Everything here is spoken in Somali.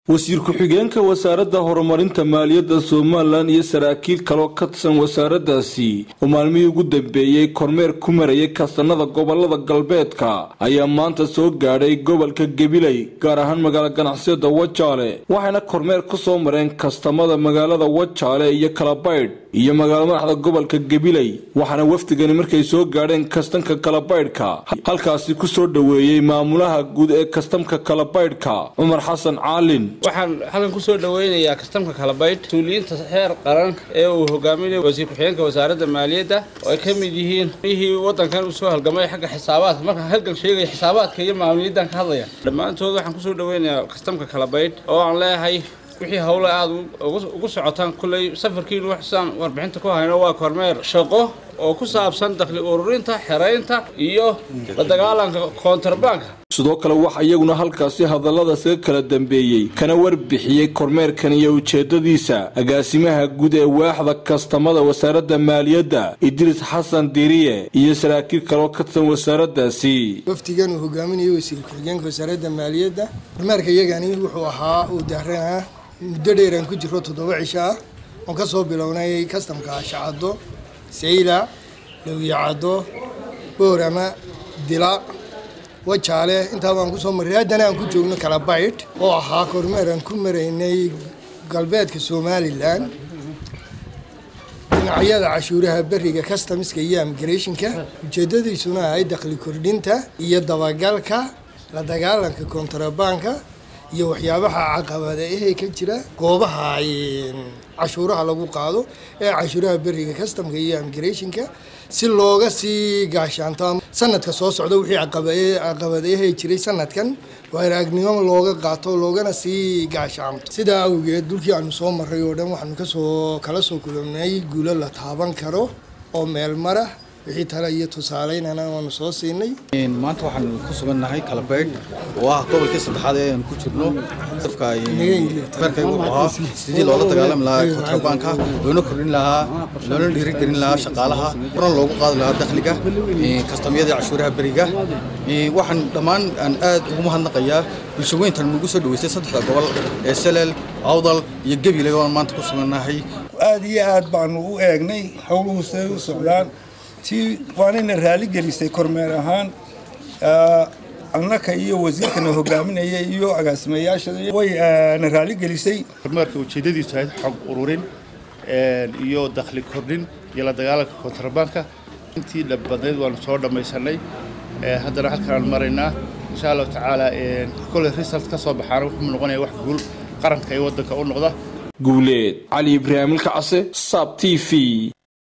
wasiir ku-xigeenka wasaaradda horumarinta maaliyadda somalilan iyo saraakiil kaloo ka tirsan wasaaraddaasi oo maalmihii ugu dambeeyey kormeer ku marayay kastanada gobolada galbeedka ayaa maanta soo gaadhay gobolka gabiley gaar ahaan magaalo ganacsiyada wajaale waxayna kormeer ku soo mareen kastamada magaalada wajaale iyo kalabaydh iyo magaalo madaxda gobolka gabiley waxaana wafdigani markay soo gaadheen kastamka kalabaydhka halkaasi ku soo dhoweeyey maamulaha guud ee kastamka kalabaydhka cumar xasan caalin waxaan halkan ku soo dhoweynayaa kastamka kalabaydh mas-uuliyiinta heer qaran ee uu hogaaminayo wasiir ku-xigeenka wasaaradda maaliyadda oo ay ka mid yihiin mihii waddankan uu soo halgamay xagga xisaabaadka markaan halgan sheegaya xisaabaadka iyo maamuliyaddan ka hadlaya dhammaantood waxaan kusoo dhoweynayaa kastamka kalabaydh oo aan leeyahay wixii howle aada ugu socotaan kulley safarkiinu waxsaan warbixinta ku hayno waa kormeer shaqo oo ku saabsan dakhli ururinta xeraynta iyo la dagaalanka koontarbanka sidoo kale waxa iyaguna halkaasi hadalladaas ka kala dambeeyey kana warbixiyey kormeerkan iyo ujeedadiisa agaasimaha guud ee waaxda kastamada wasaaradda maaliyadda idriis xasan diriye iyo saraakiil kaloo ka tirsan wasaaraddaasi wafdigan uu hogaaminayo wasiir ku-xigeenka wasaaradda maaliyadda kormeerka iyagani wuxuu ahaa uu daaranaa muddo dheeraan ku jiro toddoba cisho ah oon ka soo bilownay kastamka shacado sayla dhawyacado boorama dila wajaale intaa baan kusoo marray haddana aan ku joogno kalabaydh oo ahaa kormeer aan ku maraynay galbeedka somalilan dhinacyada cashuuraha beriga customiska iyo immigrationka ujeedadiisuna ahay dakhli kordhinta iyo dabagalka la dagaalanka kontrabanka iyo waxyaabaha caqabada ahee ka jira goobaha cashuuraha lagu qaado ee cashuuraha beriga customka iyo immigrationka si looga sii gaashaanto sanadka soo socda wixii caqabadayahay jiray sanadkan waaragnimo looga qaato loogana sii gaashaanto sidaa awgeed dhulkii aanu soo maray oo dhan waxaanu kasoo kala soo kulannay guulo la taaban karo oo meel mara wixii tale iyo tusaaleynana waanu soo siinay maanta waxaan ku sugannahay kalabaydh oo ah gobolkii saddexaad ee aan ku jirno afka beerkay wuxuu ahaa sidii loola dagaalami lahaa kontrabanka loona kordhin lahaa loona dhiirigelin lahaa shaqaalaha horan loogu qaadi lahaa dakhliga kastamyada cashuuraha beriga waxaan dhammaan aan aad ugu mahadnaqayaa bulshaweyntan nagu soo dhaweystay saddexda gobol ee salel awdal iyo gabiley oo aan maanta ku sugannahay aad iyo aad baanu u eegnay howluhu siday u socdaan tii waanayna raali gelisay kormeer ahaan annaka iyo wasiirkana hogaaminaya iyo agaasimayaasha way na raali gelisay kormeerka ujeedadiisu ahayd xog ururin iyo dakhli kordhin iyo la dagaalanka kontrabanka intii badnayd waanu soo dhammaysanay haddana halkaan maraynaa insha allahu tacaala koley result ka soo baxaana wuxuu noqonaya wax guul qaranka iyo waddanka u noqda guuleed cali ibraahimilka case saab t v